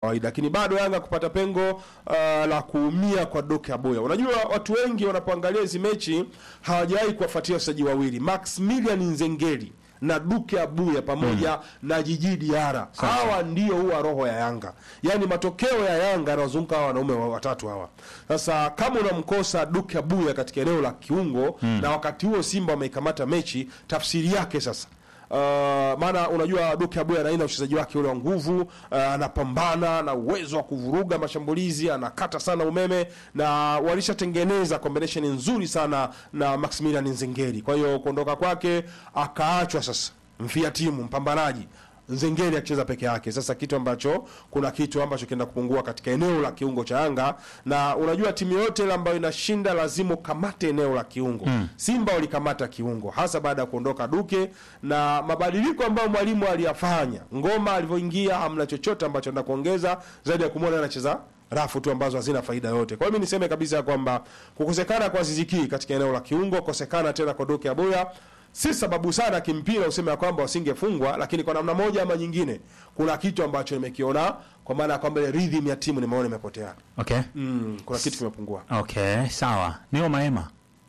kawaida lakini bado Yanga kupata pengo uh, la kuumia kwa Doke Aboya. Unajua watu wengi wanapoangalia hizi mechi hawajawahi kuwafuatia wachezaji wawili Maximilian Nzengeli na Duke Abuya pamoja na Jiji Diara. Hawa ndio huwa roho ya Yanga, yaani matokeo ya Yanga yanawazunguka hawa wanaume wa- watatu hawa. Sasa kama unamkosa Duke Abuya katika eneo la kiungo na wakati huo Simba wameikamata mechi, tafsiri yake sasa Uh, maana unajua Duke Abuya anaina uchezaji wake ule wa nguvu uh, anapambana na uwezo wa kuvuruga mashambulizi, anakata sana umeme na walishatengeneza combination nzuri sana na Maximilian Nzengeli. Kwa hiyo kuondoka kwake akaachwa sasa mfia timu mpambanaji Nzengeli akicheza peke yake. Sasa kitu ambacho kuna kitu ambacho kinaenda kupungua katika eneo la kiungo cha Yanga, na unajua timu yote ile ambayo inashinda lazima ukamate eneo la kiungo. Simba walikamata kiungo hasa baada ya kuondoka Duke na mabadiliko ambayo mwalimu aliyafanya. Ngoma alivyoingia, hamna chochote ambacho anaenda kuongeza zaidi ya kumwona anacheza rafu tu ambazo hazina faida yote. Kwa hiyo mimi niseme kabisa ya kwamba kukosekana kwa Ziziki katika eneo la kiungo, kukosekana tena kwa Duke Aboya si sababu sana kimpira useme ya kwamba wasingefungwa, lakini kwa namna moja ama nyingine kuna kitu ambacho nimekiona, kwa maana ya kwamba ile rhythm ya timu nimeona imepotea. Okay. Mm, kuna kitu kimepungua. Okay, sawa. Neo Maema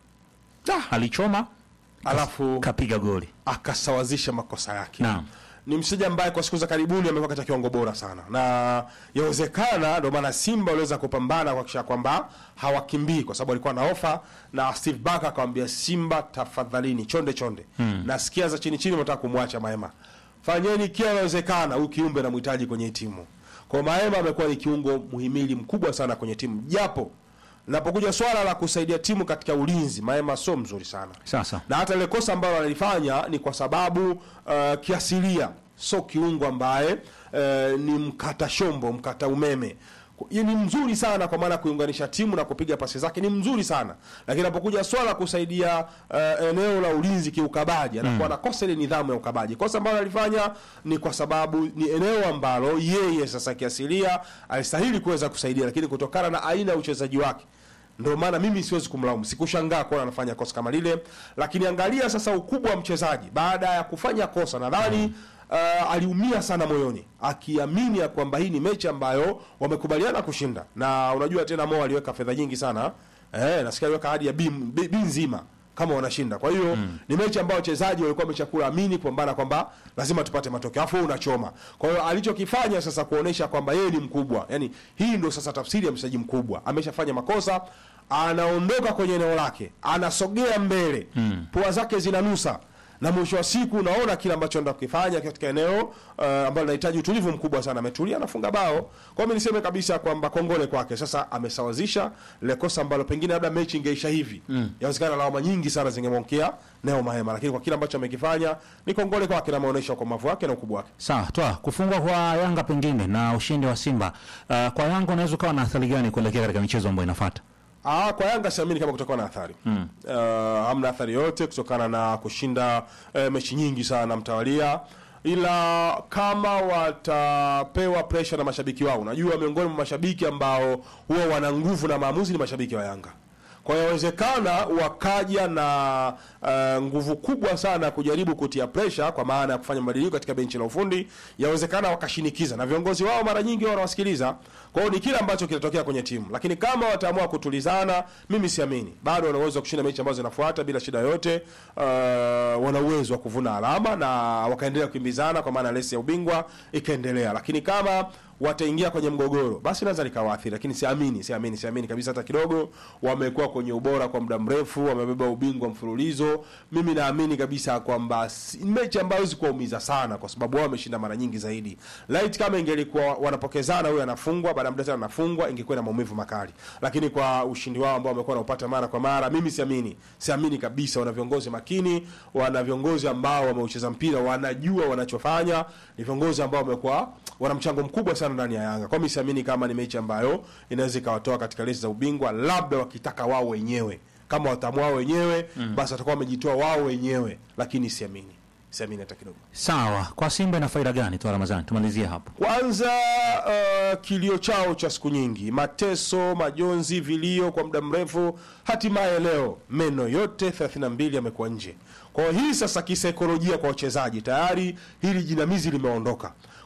Ah, alichoma alafu kapiga goli. akasawazisha makosa yake. Naam. Ni mchezaji ambaye kwa siku za karibuni amekuwa katika kiwango bora sana, na yawezekana ndio maana Simba waliweza kupambana kuhakikisha kwamba hawakimbii, kwa sababu alikuwa na ofa na Steve Barker akamwambia Simba, tafadhalini chonde chonde, nasikia za chini chini mnataka kumwacha Maema, fanyeni kila inawezekana, huyu kiumbe namhitaji kwenye hii timu. Kwa Maema amekuwa ni kiungo muhimili mkubwa sana kwenye timu, japo napokuja swala la kusaidia timu katika ulinzi, Maema sio mzuri sana Sasa. na hata ile kosa ambalo analifanya ni kwa sababu uh, kiasilia sio kiungo ambaye uh, ni mkata shombo mkata umeme Yeye ni mzuri sana kwa maana ya kuiunganisha timu na kupiga pasi zake ni mzuri sana lakini anapokuja swala la kusaidia uh, eneo la ulinzi kiukabaji anakuwa anakosa ile nidhamu ya ukabaji kosa ambalo alifanya ni kwa sababu ni eneo ambalo yeye sasa kiasilia alistahili kuweza kusaidia lakini kutokana na aina ya uchezaji wake ndio maana mimi siwezi kumlaumu, sikushangaa kuona anafanya kosa kama lile, lakini angalia sasa ukubwa wa mchezaji baada ya kufanya kosa. Nadhani uh, aliumia sana moyoni, akiamini ya kwamba hii ni mechi ambayo wamekubaliana kushinda, na unajua tena Mo aliweka fedha nyingi sana eh, nasikia aliweka hadi ya bi bi- bi nzima kama wanashinda. Kwa hiyo ni mechi ambayo wachezaji walikuwa wamechakula amini kupambana kwamba lazima tupate matokeo, afu unachoma. Kwa hiyo alichokifanya sasa kuonesha kwamba yeye ni mkubwa, yani hii ndio sasa tafsiri ya mchezaji mkubwa. Ameshafanya makosa, anaondoka kwenye eneo lake, anasogea mbele, pua zake zinanusa na mwisho wa siku unaona kile ambacho anaenda kukifanya katika eneo uh, ambalo linahitaji utulivu mkubwa sana. Ametulia, anafunga bao. Kwa hiyo niseme kabisa kwamba kongole kwake. Sasa amesawazisha lile kosa ambalo pengine labda mechi ingeisha hivi, yawezekana lawama nyingi sana zingemwonkia Neo Mahema, lakini kwa kile ambacho amekifanya ni kongole kwake na ameonyesha ukomavu wake na ukubwa wake. Sawa, toa kufungwa kwa Yanga pengine na ushindi wa Simba. Uh, kwa Yanga unaweza ukawa na athari gani kuelekea katika michezo ambayo inafuata? Ah, kwa Yanga siamini kama kutakuwa na athari mm. Uh, hamna athari yote kutokana na kushinda uh, mechi nyingi sana mtawalia, ila kama watapewa pressure na mashabiki wao, unajua miongoni mwa mashabiki ambao huwa wana nguvu na maamuzi ni mashabiki wa Yanga. Kwa hiyo inawezekana wakaja na uh, nguvu kubwa sana kujaribu kutia pressure, kwa maana ya kufanya mabadiliko katika benchi la ufundi. Yawezekana wakashinikiza, na viongozi wao mara nyingi wao wanawasikiliza. Kwa hiyo ni kile ambacho kinatokea kwenye timu, lakini kama wataamua kutulizana, mimi siamini. Bado wana uwezo wa kushinda mechi ambazo zinafuata bila shida yoyote. Uh, wana uwezo wa kuvuna alama na wakaendelea kukimbizana, kwa maana lesi ya ubingwa ikaendelea, lakini kama wataingia kwenye mgogoro basi naweza likawaathiri, lakini siamini, siamini, siamini kabisa hata kidogo. Wamekuwa kwenye ubora kwa muda mrefu, wamebeba ubingwa mfululizo. Mimi naamini kabisa kwamba si- mechi ambayo hawezi kuwaumiza sana, kwa sababu wao wameshinda mara nyingi zaidi. Light kama ingelikuwa wanapokezana, huyu anafungwa baada ya muda tena anafungwa, ingekuwa na maumivu makali, lakini kwa ushindi wao ambao wamekuwa wanaupata mara kwa mara, mimi siamini, siamini kabisa. Wana viongozi makini, wana viongozi ambao wameucheza mpira, wanajua wanachofanya, ni viongozi ambao wamekuwa wana mchango mkubwa sana ndani ya Yanga. Kwa mimi siamini kama ni mechi ambayo inaweza ikawatoa katika lesi za ubingwa, labda wakitaka wao wenyewe. Kama wataamua wao wenyewe basi watakuwa wamejitoa wao wenyewe, lakini siamini, siamini hata kidogo. Sawa, kwa Simba ina faida gani? Toa Ramadhani, tumalizie hapo. Kwanza uh, kilio chao cha siku nyingi, mateso, majonzi, vilio kwa muda mrefu, hatimaye leo meno yote 32 yamekuwa nje. Kwa hiyo hii sasa kisaikolojia kwa wachezaji tayari hili jinamizi limeondoka.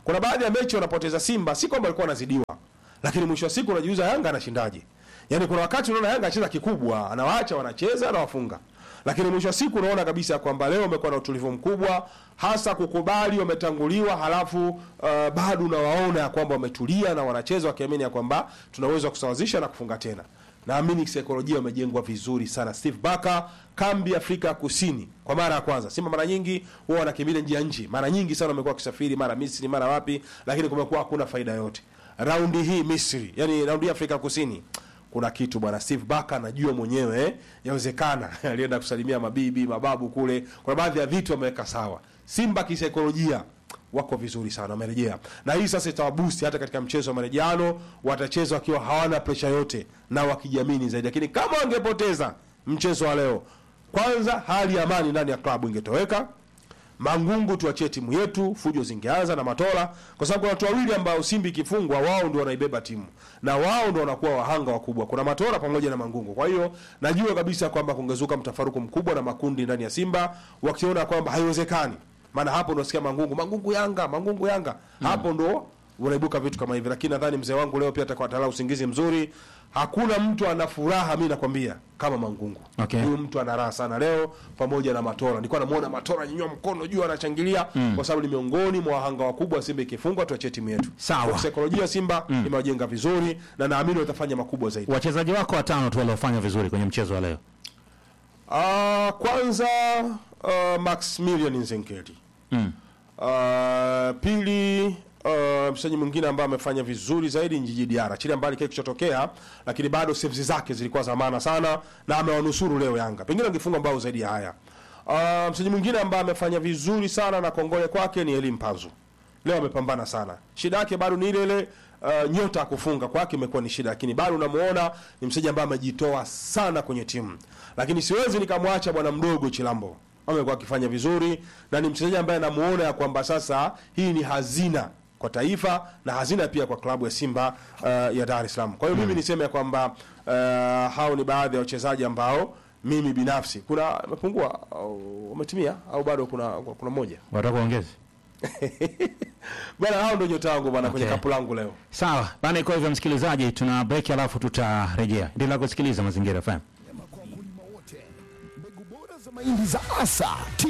kuna baadhi ya mechi wanapoteza Simba, si kwamba walikuwa wanazidiwa, lakini mwisho wa siku unajiuliza Yanga anashindaje? Yaani kuna wakati unaona Yanga anacheza kikubwa, anawaacha wanacheza, anawafunga lakini mwisho wa siku unaona kabisa kwamba leo umekuwa na utulivu mkubwa, hasa kukubali wametanguliwa, halafu uh, bado unawaona ya kwamba wametulia na wanacheza wakiamini ya kwamba tunaweza kusawazisha na kufunga tena. Naamini kisaikolojia wamejengwa vizuri sana. Steve Barker, kambi Afrika Kusini kwa mara ya kwanza. Simba mara nyingi huwa wanakimbilia nje ya nchi, mara nyingi sana wamekuwa wakisafiri, mara Misri, mara wapi, lakini kumekuwa hakuna faida yote. Raundi hii Misri, yani raundi hii Afrika Kusini kuna kitu bwana Steve Barker anajua mwenyewe eh, yawezekana alienda kusalimia mabibi mababu kule, kuna baadhi ya vitu ameweka sawa. Simba kisaikolojia wako vizuri sana, wamerejea na hii sasa itawabusti hata katika mchezo wa marejeano, watacheza wakiwa hawana presha yote na wakijiamini zaidi. Lakini kama wangepoteza mchezo wa leo, kwanza hali ya amani ndani ya klabu ingetoweka Mangungu tuachie timu yetu, fujo zingeanza na Matola, kwa sababu kuna watu wawili ambao Simba ikifungwa wao ndio wanaibeba timu na wao ndio wanakuwa wahanga wakubwa. Kuna Matola pamoja na Mangungu. Kwa hiyo najua kabisa kwamba kungezuka mtafaruku mkubwa na makundi ndani ya Simba wakiona kwamba haiwezekani, maana hapo ndo nasikia Mangungu, Mangungu Yanga, Mangungu Yanga, hapo ndo unaibuka vitu kama hivi. Lakini nadhani mzee wangu leo pia atakuwa atalala usingizi mzuri. Hakuna mtu ana furaha, mimi nakwambia, kama Mangungu. Okay. Huyu mtu ana raha sana leo pamoja na Matola. Nilikuwa namuona Matola nyanyua mkono juu anachangilia kwa sababu ni miongoni mwa wahanga wakubwa Simba ikifungwa tuachie timu yetu. Sawa. Kwa Saikolojia Simba imewajenga vizuri na naamini watafanya makubwa zaidi. Wachezaji wako watano tu waliofanya vizuri kwenye mchezo wa leo. Ah, kwanza uh, Maximilian Nzenkeli. Mm. Ah, pili uh, mchezaji mwingine ambaye amefanya vizuri zaidi ni Jiji Diara. Chile mbali kile kilichotokea, lakini bado saves zake zilikuwa za maana sana na amewanusuru leo Yanga. Pengine angefunga mbao zaidi ya haya. Uh, mchezaji mwingine ambaye amefanya vizuri sana na kongole kwake ni Elim Panzu. Leo amepambana sana. Shida yake bado ni ile ile uh, nyota ya kufunga kwake imekuwa ni shida, lakini bado unamuona ni mchezaji ambaye amejitoa sana kwenye timu. Lakini siwezi nikamwacha bwana mdogo Chilambo. Amekuwa akifanya vizuri na ni mchezaji ambaye namuona ya kwamba sasa hii ni hazina kwa taifa na hazina pia kwa klabu ya Simba uh, ya Dar es Salaam. Kwa hiyo mimi niseme ya kwamba uh, hao ni baadhi ya wachezaji ambao mimi binafsi kuna amepungua au umetimia au bado kuna kuna mmoja Wataka kuongeza? bwana, hao ndio nyota wangu bwana kwenye Okay. kapu langu leo. Sawa. Bana, iko hivyo msikilizaji, tuna break alafu tutarejea. Endelea kusikiliza Mazingira FM. kwa wakulima wote. Mbegu bora za mahindi za Asa T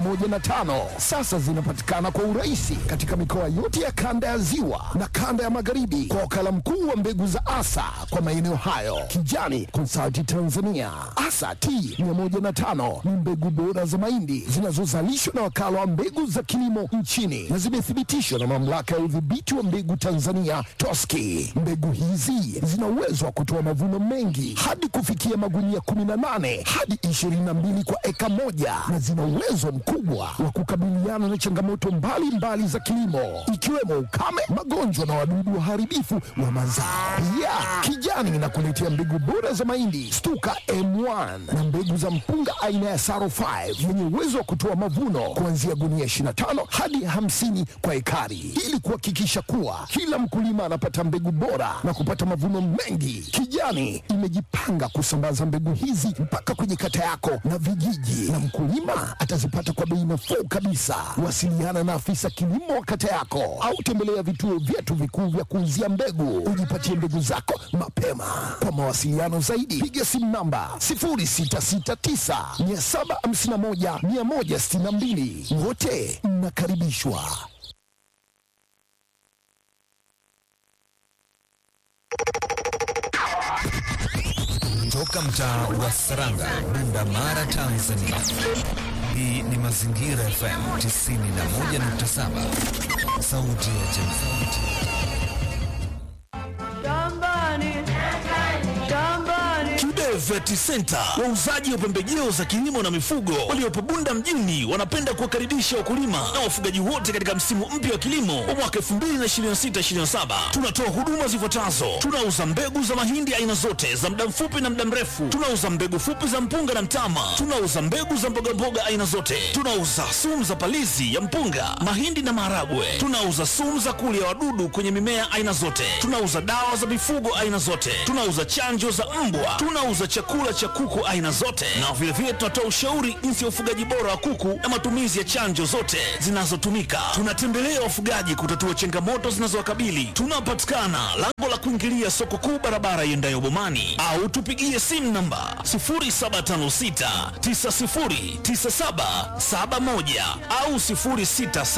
105 sasa zinapatikana kwa urahisi katika mikoa yote ya kanda ya Ziwa na kanda ya Magharibi kwa wakala mkuu wa mbegu za Asa kwa maeneo hayo, Kijani Consulting Tanzania. Asa T 105 ni mbegu bora za mahindi zinazozalishwa na wakala wa mbegu za kilimo nchini na zimethibitishwa na mamlaka ya udhibiti wa mbegu Tanzania TOSCI. Mbegu hizi zina uwezo wa kutoa mavuno mengi hadi kufikia magunia 18 hadi 22 kwa eka moja na zina uwezo mkubwa wa kukabiliana na changamoto mbalimbali mbali za kilimo ikiwemo ukame, magonjwa na wadudu waharibifu wa mazao. Pia Kijani inakuletea mbegu bora za mahindi Stuka M1 na mbegu za mpunga aina ya Saro 5 yenye uwezo wa kutoa mavuno kuanzia gunia 25 hadi 50 kwa ekari ili kuhakikisha kuwa kila mkulima anapata mbegu bora na kupata mavuno mengi. Kijani imejipanga kusambaza mbegu hizi mpaka kwenye kata yako na vijiji, na mkulima atazipata kwa bei nafuu kabisa. Wasiliana na afisa kilimo wa kata yako au tembelea vituo vyetu vikuu vya kuuzia mbegu, ujipatie mbegu zako mapema. Kwa mawasiliano zaidi, piga simu namba 0669 751 162. Wote mnakaribishwa. Toka mtaa wa Saranga, Bunda Mara, Tanzania. Hii ni Mazingira FM 91.7, sauti ya jamii. Shambani, shambani, Kibe Vet Center, wauzaji wa pembejeo za kilimo na mifugo waliopo Bunda mjini, wanapenda kuwakaribisha wakulima na wafugaji wote katika msimu mpya wa kilimo wa mwaka 2026/2027. Tunatoa huduma zifuatazo: tunauza mbegu za mahindi aina zote za muda mfupi na muda mrefu, tunauza mbegu fupi za mpunga na mtama, tunauza mbegu za mbogamboga aina zote, tunauza sumu za palizi ya mpunga, mahindi na maharagwe, tunauza sumu za kulia wadudu kwenye mimea aina zote, tunauza dawa za mifugo aina zote, tunauza chanjo za mbwa, tunauza chakula cha kuku aina zote, na vilevile tunatoa ushauri jinsi ya ufugaji bora wa kuku na matumizi ya chanjo zote zinazotumika. Tunatembelea wafugaji kutatua changamoto zinazowakabili. Tunapatikana lango la kuingilia soko kuu, barabara iendayo Bomani, au tupigie simu namba 0756909771 au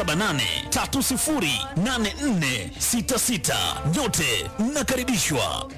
0678308466. Nyote mnakaribishwa.